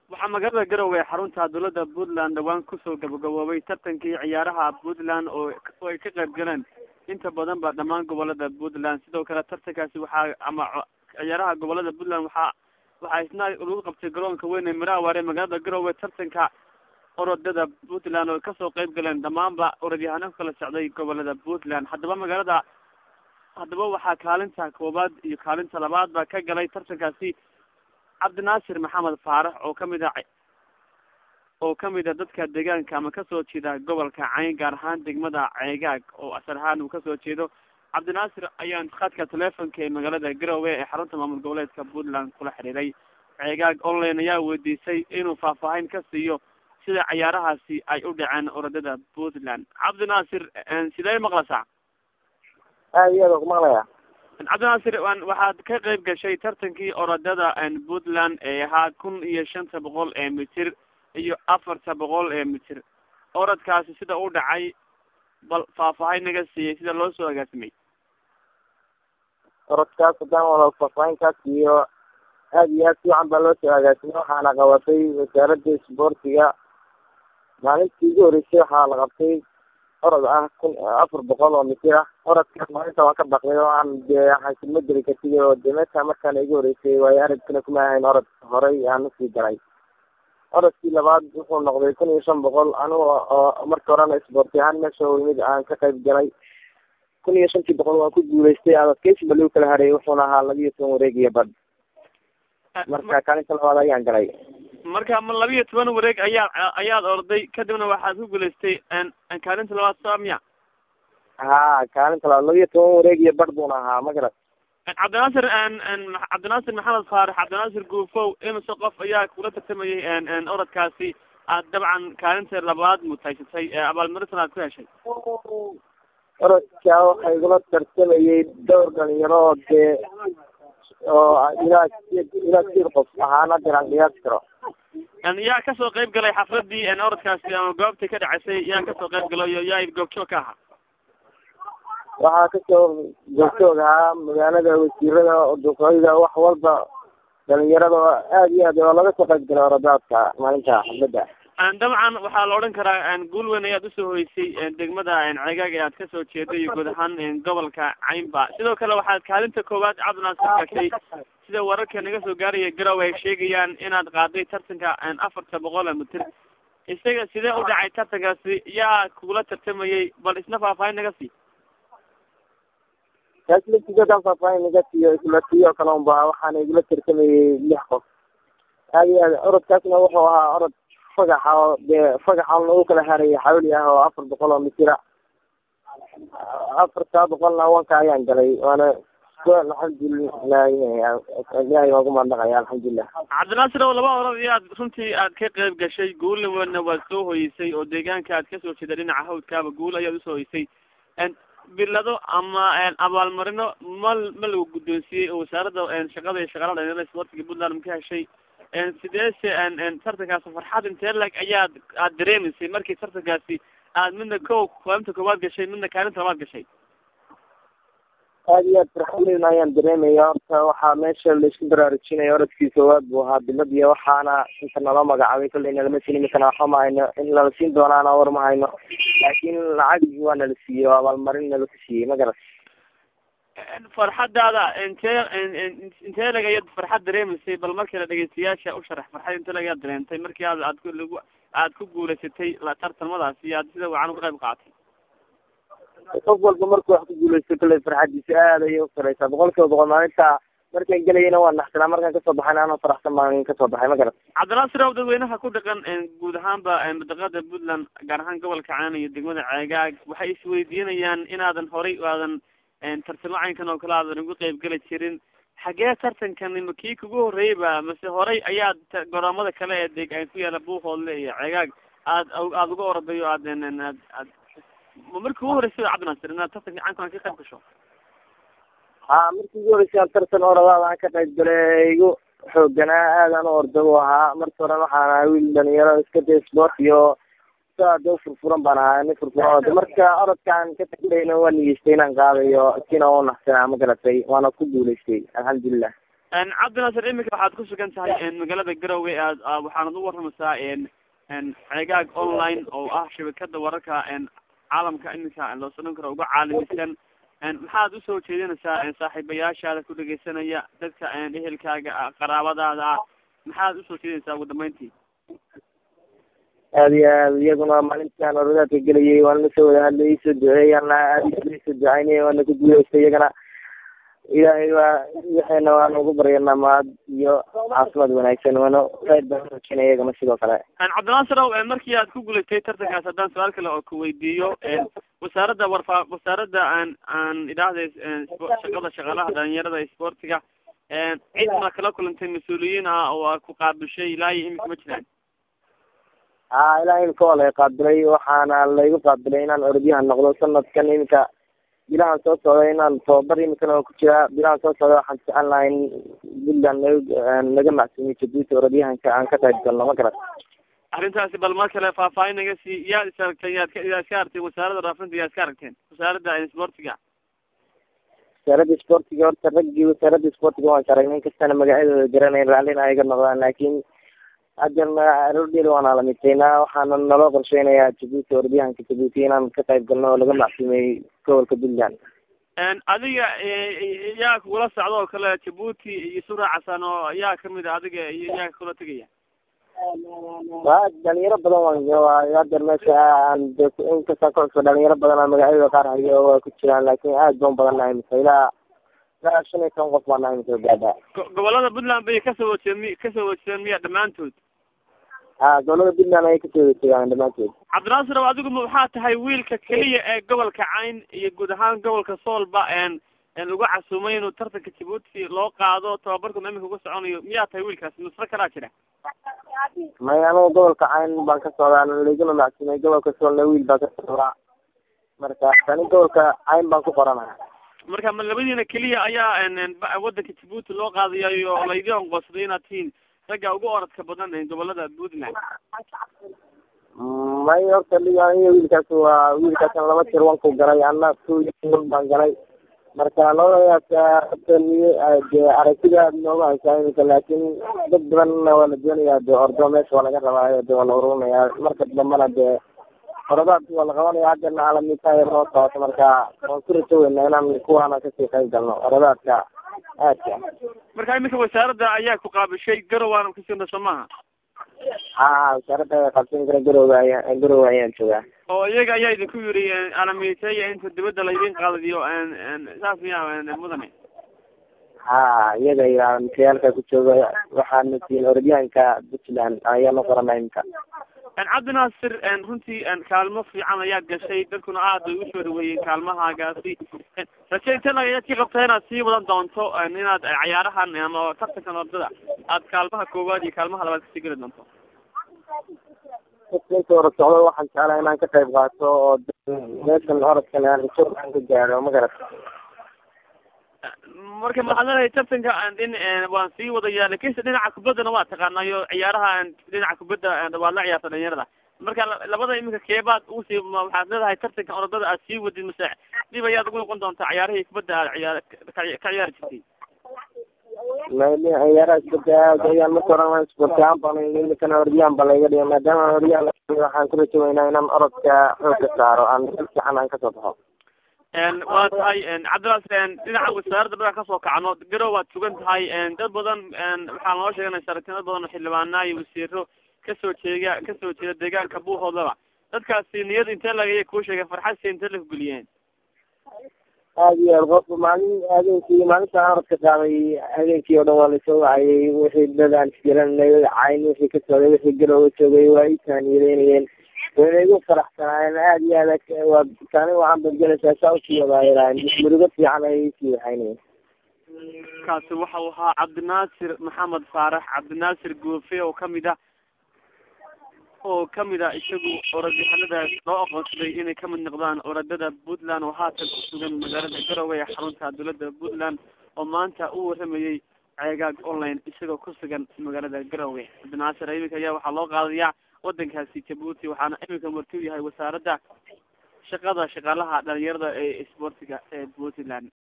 waxaa magaalada garowe ee xarunta dowladda puntland dhawaan kusoo gabagaboobay tartankii ciyaaraha puntland oo oo ay ka qayb galeen inta badan ba dhammaan gobolada puntland sidoo kale tartankaasi waxaa ama ciyaaraha gobolada puntland waxaa waxaa isna lagu qabtay garoonka weyn ee miraaware magaalada garowe tartanka orodada puntland oo kasoo qayb galeen dhammaanba orodyahano kala socday gobolada puntland haddaba magaalada haddaba waxaa kaalinta koobaad iyo kaalinta labaad ba ka galay tartankaasi cabdinaasir maxamed faarax oo kamid a oo kamid a dadka deegaanka ama kasoo jeeda gobolka cayn gaar ahaan degmada ceegaag oo asar ahaan uu kasoo jeedo cabdinaasir ayaan khadka telefonka ee magaalada garowe ee xarunta maamul goboleedka puntland kula xiriiray ceegaag online ayaa weydiisay inuu faahfaahin ka siiyo sida ciyaarahaasi ay u dhaceen orodada puntland cabdinaasir sidee maqlaysaa aad iyo aad ku maqlaya cabdinaasir waxaad ka qayb gashay tartankii orodada puntland ee ahaa kun iyo shanta boqol ee mitir iyo afarta boqol ee mitir orodkaasi sida u dhacay bal faahfaahin naga siiyey sida loo soo agaasimay orodkaas haddaan wada faahfaahinkaas iyo aad iyo aad fiican baa loo soo agaasimay waxaana qabatay wasaaradda isboortiga maalintii ugu horeysay waxaa la qabtay orod ah kun afar boqol oo mitir ah orodkaas maalinta waan ka baqday oo aan dee waxaan ma geli kartid oo de meesha markaan igu horeysay waayo aragkana kuma ahayn orod horey aan usii galay orodkii labaad wuxuu noqday kun iyo shan boqol aniga oo marka horena isboorti ahaan meesha mid aan ka qayb galay kun iyo shantii boqol waan ku guuleystay adadkeysi ba lagu kala hareeyay wuxuuna ahaa laba iyo toban wareeg iyo badh marka kaalinta labaad ayaan galay marka ma laba iyo toban wareeg ayaa ayaad orday kadibna waxaad ku guulaystay kaalinta labaad saa miya ha kaalinta labaad laba iyo toban wareeg iyo badh buuna ahaa ma garat cabdinaasir cabdinaasir maxamed faarax cabdinaasir guufow imise qof ayaa kula tartamayay orodkaasi aad dabcan kaalinta labaad mutaysatay abaalmarintan aad ku heshay orodka waxaa igula tartamayay dhowr dhalinyaro oo dee oo ilaa ilaa sir qof ahaan hadeer aan qiyaasi karo yaa kasoo qayb galay xafladii orodkaasi ama goobtii ka dhaceysay yaa kasoo qayb galayo yaa goobjoog ka ahaa waxaa kasoo goobjoog ahaa magaalada wasiirada duqeyda wax walba dhalinyarada aad iyo aad oo laga soo qayb galay oradaadka maalinta xaflada dabcan waxaa la odhan karaa guul weyn ayaad usoo horeysay degmada ceegaag ee aad kasoo jeeday iyo guud ahaan gobolka caynba sidoo kale waxaad kaalinta koowaad cabdinaasir gashay sida wararka naga soo gaaraya garow ay sheegayaan inaad qaaday tartanka afarta boqol mitir isaga sidee u dhacay tartankaasi yaa kugula tartamayay bal isna faahfaahin naga sii kaas laftigeedaan faahfaahin naga siiyo isla siyo kale unba waxaana igula tartamayay lix qof aad iyo aad orodkaasna wuxuu ahaa orod fagaxa oo dee fagaxa lagu kala harayay xawli ah oo afar boqol oo mitira afartaa boqolna wanka ayaan galay waana alxamdulilah ilahay waan ku mahadnaqaya alxamdulilah cabdinaasir oo laba orod iyo aad runtii aad ka qayb gashay guulna wana waad soo hoyeysay oo deegaanka aad kasoo jeeda dhinaca hawdkaaba guul ayaad usoo hoyeysay bilado ama abaalmarino ma ma lagu guddoonsiiyey oo wasaaradda shaqada iyo shaqaala dhalinyarada sportiga puntland ma ka heshay sideese tartankaasi farxad intee lag ayaad aad dareemaysay markii tartankaasi aad midna ko kaalinta koowaad gashay midna kaalinta labaad gashay aad iyo aad farxadeyn ayaan dareemaya horta waxaa meesha laisku baraarujinaya orodkii koowaad buu ahaa bilad iyo waxaana inta naloo magacaabay kolleyna lama siin imikana waxba ma hayno in nala siin doonaana war ma hayno laakiin lacagii waa nala siiyey oo abaalmarin nala ku siiyey ma garat farxadaada intee intee lag ayaad farxad dareemaysay bal markale dhegeystayaasha u sharax farxad intee lag ayaad dareentay markii aad aad ku lagu aad ku guulaysatay tartamadaasi iyo aad sida wacan uga qayb qaatay qof walba markuu wax ku guulaysto kale farxadiisa aad ayay usareysaa boqol kiiba boqol maalinta markaan gelayana waa naxsanaa markaan kasoo baxayna anoo faraxsan baan kasoo baxay ma garat cabdinaasir ow dadweynaha ku dhaqan guud ahaanba madaqada puntland gaar ahaan gobolka caan iyo degmada ceegaag waxay isweydiinayaan inaadan horay aadan tartamo caynkan oo kale aadan uga qayb geli jirin xagee tartankani ma kii kugu horreeyba mase horay ayaad goroomada kale ee deg ku yaala buuhoodle iyo ceegaag aad aada uga orday o aad aad aad ma markii ugu horreysay cabdinaasir inaad tartanka caynkan ka qayb gasho ha markii ugu horeysay aan tartan oradaada aan ka qayb galay igu xooganaa aadaan u orda u ahaa marka hore waxaan ahaa wiil dhalinyaro iska day sport iyo de furfuran baan ahaa nin furfuran ode marka orodkaan ka taglayna waa nigeystay inaan qaadayo sina u naxsanaa ma garatay waana ku guulaystay alxamdulilah cabdinaasir iminka waxaad ku sugan tahay magaalada garowe aad waxaanad u waramaysaa ceegaag online oo ah shabakada wararka caalamka iminka loo sanan karo uga caalamisan maxaad usoo jeedinaysaa saaxiibayaashaada ku dhegeysanaya dadka ehelkaaga qaraabadaada ah maxaad usoo jeedinaysaa ugu dambeyntii aad iyo aad iyaguna maalintaan oradaadka gelayay waan lasoo wada hadlay isoo duceeyana aad isoo ducaynay waana ku guuleystay iyagana ilaahay waa waxayna waan ugu baryanaa mahad iyo caafimaad wanaagsan waana khayr baan urajeyna iyagana sidoo kale cabdinaasir ow markii aad ku guulaystay tartankaas haddaan su-aal kale oo kuweydiiyo wasaaradda warfa wasaaradda aan aan idhaahda shaqada shaqaalaha dhalinyarada sportiga cid ma kala kulantay mas-uuliyiin ah oo a ku qaabishay ilaa iyo imika ma jiraan ha ilaa imika waa lay qaabilay waxaana laygu qaabilay inaan orodyahan noqdo sanadkan imika bilahan soo socda inaan tababar imikana oo ku jiraa bilahan soo socda waxaan jecel lahaa in puntland naga macsuumiyo jabuuti orodyahanka aan ka qayb galno ma garat arrintaasi bal mar kale faahfaahin naga sii yaad is aragteen yaad ka yaad iska aragteen wasaaradda raafinta yaad iska aragteen wasaaradda sportiga wasaaradda sportiga horta raggii wasaaradda sportiga waan sharagnay inkastana magacyadooda garanayn raallina ay ga noqdaan laakiin haddana aroordheer waana lamidtaynaa waxaana naloo qorsheynayaa jabuuti orodyahanka jabuuti inaan ka qayb galno oo laga macsuumiyey gobolka puntland adiga yaa kugula socda oo kale jabuuti iyo suraacasan oo yaa kamid a adiga iyo yaa kula tegaya wa dhalinyaro badan waan hadeer meesha aan inkastaan ka cusba dhalinyaro badan a magacyadooda qaar hayo waa ku jiraan laakin aad baan badan nahay misa ilaa ilaa shan iyo toban qof baa nahay misa gaada gobolada puntland bay kasoo wajeen mi kasoo wajeen miya dhamaantood ha gobolada puntland ayay kasoo wajeegaan dhamaantood cabdinaasir ow adigu ma waxaa tahay wiilka keliya ee gobolka cayn iyo guud ahaan gobolka soolba lagu casuumay inuu tartanka jabuuti loo qaado tababarkuna imika uga soconayo miyaa tahay wiilkaas nusro kalaa jira may anugu gobolka cayn baan ka socdaa laiguna macsuumay gobolka soolna wiil baa ka socdaa marka tani gobolka cayn baan ku qoranaha marka ma labadiina keliya ayaa wadanka jabuuti loo qaadayayo laydii onqoonsaday inaad tihiin ragga ugu oradka badan gobolada puntland may horta iyo wiilkaas waa wiilkaasan laba tir wanku galay ana two baan galay marka labadaas de aragtida nooga haysaa imika laakin dad badanna waa la doonayaa de ordo meesha waa laga rabaayo de waa la ururinayaa marka dambana de orodaad waa la qabanaya haddana alamitaaya noo socoto marka waan ku rajo weynaa inaan kuwaana kasii qayb galno orodaadka aadka marka imika wasaaradda ayaa ku qaabishay garowaana kasii soo maaha ha wasaaradda qabsan kara garowga aya garowe ayaan joogaa oo iyaga ayaa idinku yiri alamiteya inta dibadda laydin qaadiyo saas miya mudane ha iyaga iyo alamiteeyaalka ku jooga waxaana siin orodyahanka puntland ayaanu qorana imika cabdinaasir runtii kaalmo fiican ayaad gashay dadkuna aad bay usoo dhaweeyeen kaalmahaagaasi raje inte ayaad ka qabtaa inaad sii wadan doonto inaad cayaarahan ama tartankan ordada aad kaalmaha koowaad iyo kaalmaha labaad kasii geli doonto inta orod socdo waxaan jeclaa inaan ka qayb qaato oo meeshan orodkan aan iso aan ka gaadho ma garat marka maxaad leedahay tartanka in waan sii wadaya lakinse dhinaca kubaddana waa taqaanayo ciyaaraha dhinaca kubadda waad la ciyaarta dhalinyarada marka labada iminka keebaad usii waxaad leedahay tartanka orodada aad sii wadid mase dib ayaad ugu noqon doontaa ciyaarihii kubadda aad ciyaar ka ciyaari jirtay ciyaaraha kubadda aad ayaan marka oran sportaan baan imikana orodyahan ba layga dhiga maadaama orodyahan waxaan ku rajo weynaa inaan orodka xoogka saaro aan si fiican aan kasoo baxo waa tahay cabdilaas dhinaca wasaaradda markaan kasoo kacno garow waad sugan tahay dad badan waxaa noo sheeganaysa aragti dad badan oo xildhibaanaa iyo wasiiro kasoo jeega kasoo jeeda deegaanka buuhoodaba dadkaasi niyad intee lagaya kuu sheegay farxadsi intee laku geliyeen aad iyo aad qofka maalin habeenkii maalintaan orodka qaaday habeenkii oo dhan waa lasoo wacayay wixii dadaan isgaranay cayn wixii ka socday wixii garowa joogay waa ii taaniyadeynayeen wayna igu faraxsanaayeen aad iyo aad waa taani waxaan badgelaysaa saa usii wadaayeen murugo fiican ayay isii waxaynayeen kaasi waxau ahaa cabdinaasir maxamed faarax cabdinaasir goofe oo kamid ah oo kamid ah isagu orodyahanadaas loo aqoonsaday inay kamid noqdaan orodada puntland oo haatan ku sugan magaalada garowe ee xarunta dowladda puntland oo maanta u waramayey ceegaag online isagoo ku sugan magaalada garowe cabdinaasir iminka ayaa waxaa loo qaadayaa wadankaasi jabuuti waxaana iminka martuu yahay wasaaradda shaqada shaqaalaha dhalinyarada ee isboortiga ee puntland